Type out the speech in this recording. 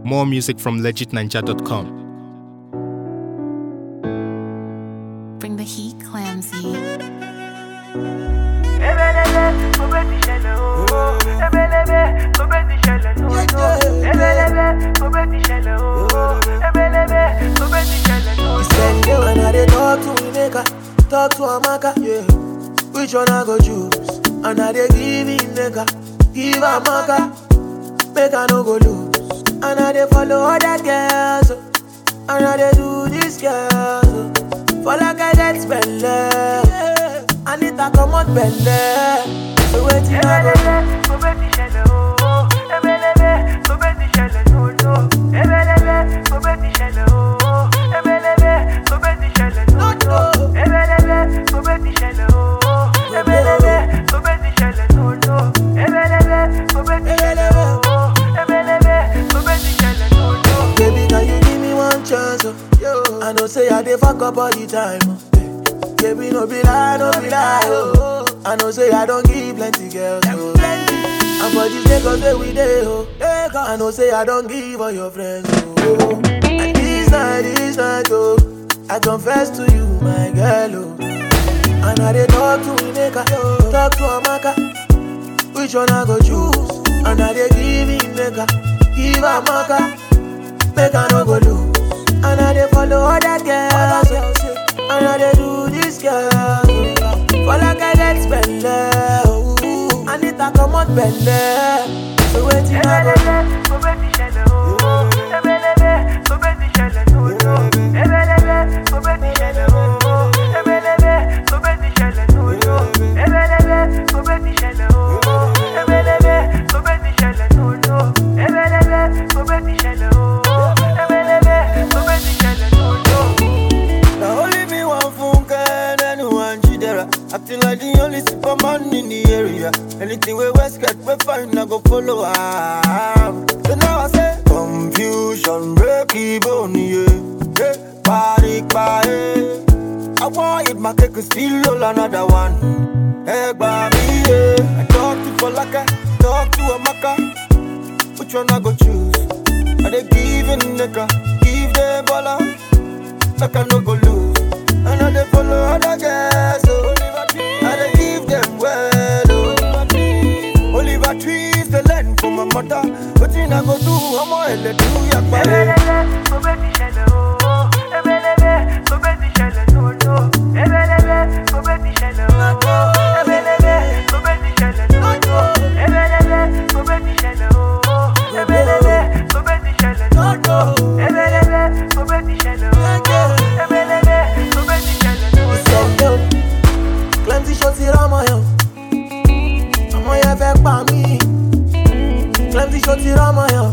More music from legitninja.com. Bring the heat, Clamsy. Ebelebe, kò bẹ́ ti ṣẹlẹ̀ o. Ebelebe, kò bẹ́ ti ṣẹlẹ̀ lóòótọ́. Ebelebe, kò bẹ́ ti ṣẹlẹ̀ o. Ebelebe, kò bẹ́ ti ṣẹlẹ̀ lóòótọ́. Spend day when I dey talk to Ineka, talk to Amaka, yeah. Which one I go choose? And I dey give Ineka, give Amaka, make I no go lose. And I dey follow other girls, oh. and I dey do this girls. oh. For like I get spend yeah. I need to come out belle. So waiting I go do? Ebelebe, kò bẹ́ ti ṣẹlẹ̀ o. Ebelebe, kò bẹ́ ti ṣẹlẹ̀ lóòótọ́. Ebelebe, kò bẹ́ ti ṣẹlẹ̀ o. Ebelebe, kò bẹ́ ti ṣẹlẹ̀ lóòótọ́. Ebelebe, kò bẹ́ ti ṣẹlẹ̀ o. Ebelebe, kò bẹ́ ti ṣẹlẹ̀ lóòótọ́. Ebelebe, kò bẹ́ ti ṣẹlẹ̀ o. Ebelebe, kò bẹ́ ti ṣẹlẹ̀ lóòótọ́. Baby, can you give me one chance? Oh? Yo. I know say I dey fuck up all the time. Oh. Baby, no be lie, no be lie. Oh. I know say I don't give plenty girls. Oh. And for this Lagos where we dey, oh. I know say I don't give all your friends. Oh. And this night, this night, oh. I confess to you, my girl, oh. And I dey talk to Ineka, talk to Amaka. Which one I go choose? And I dey give Ineka, give Amaka. Make I no go lose. And I dey follow other girls. oh. And I dey do this girl. oh. For like I get spend oh. I need to come out belle. So waiting I go do? Ebelebe, kò bẹ́ ti ṣẹlẹ̀ o. Ebelebe, kò bẹ́ ti ṣẹlẹ̀ lóòótọ́. Ebelebe, kò bẹ́ ti ṣẹlẹ̀ o. Ebelebe, kò bẹ́ ti ṣẹlẹ̀ lóòótọ́. Ebelebe, kò bẹ́ ti ṣẹlẹ̀ o. Ebelebe, kò bẹ́ ti ṣẹlẹ̀ lóòótọ́. Ebelebe, kò bẹ́ ti ṣẹlẹ̀ o. Ebelebe, kò bẹ́ ti ṣẹlẹ̀ lóòótọ́. Now only me one funke and anyone jidera. Acting like the only superman in the area. Anything we West get, we find I go follow am. So now I say confusion, break even, yeah. Hey, party, party. I want it, my cake is still roll another one. Hey, baby, yeah. I talk to Falaka, talk to Amaka. Which one I go choose? Are they giving nigga? Give them baller make I no go lose. And I dey follow other girls, so I dey give them well, oh. Oliver trees the land for my mother. Wetin I go do? Ọmọ ẹlẹ do yagba. Ebelebe, kò bẹ́ ti ṣẹlẹ̀ o. Ebelebe, kò bẹ́ ti ṣẹlẹ̀ lóòótọ́. Ebelebe, kò bẹ́ ti ṣẹlẹ̀ o. Ebelebe, kò bẹ́ ti ṣẹlẹ̀ lóòótọ́. Ebelebe, kò bẹ́ ti ṣẹlẹ̀ o. Ebelebe, kò bẹ́ ti ṣẹlẹ̀ lóòótọ́. Ebelebe, kò bẹ́ ti ṣẹlẹ̀ o. Ebelebe, kò bẹ́ ti ṣẹlẹ̀ lóòótọ́. Send yo. Plenty shots here on my own. Ọmọ yẹn fẹ́ pa mí. Plenty shots here on my own.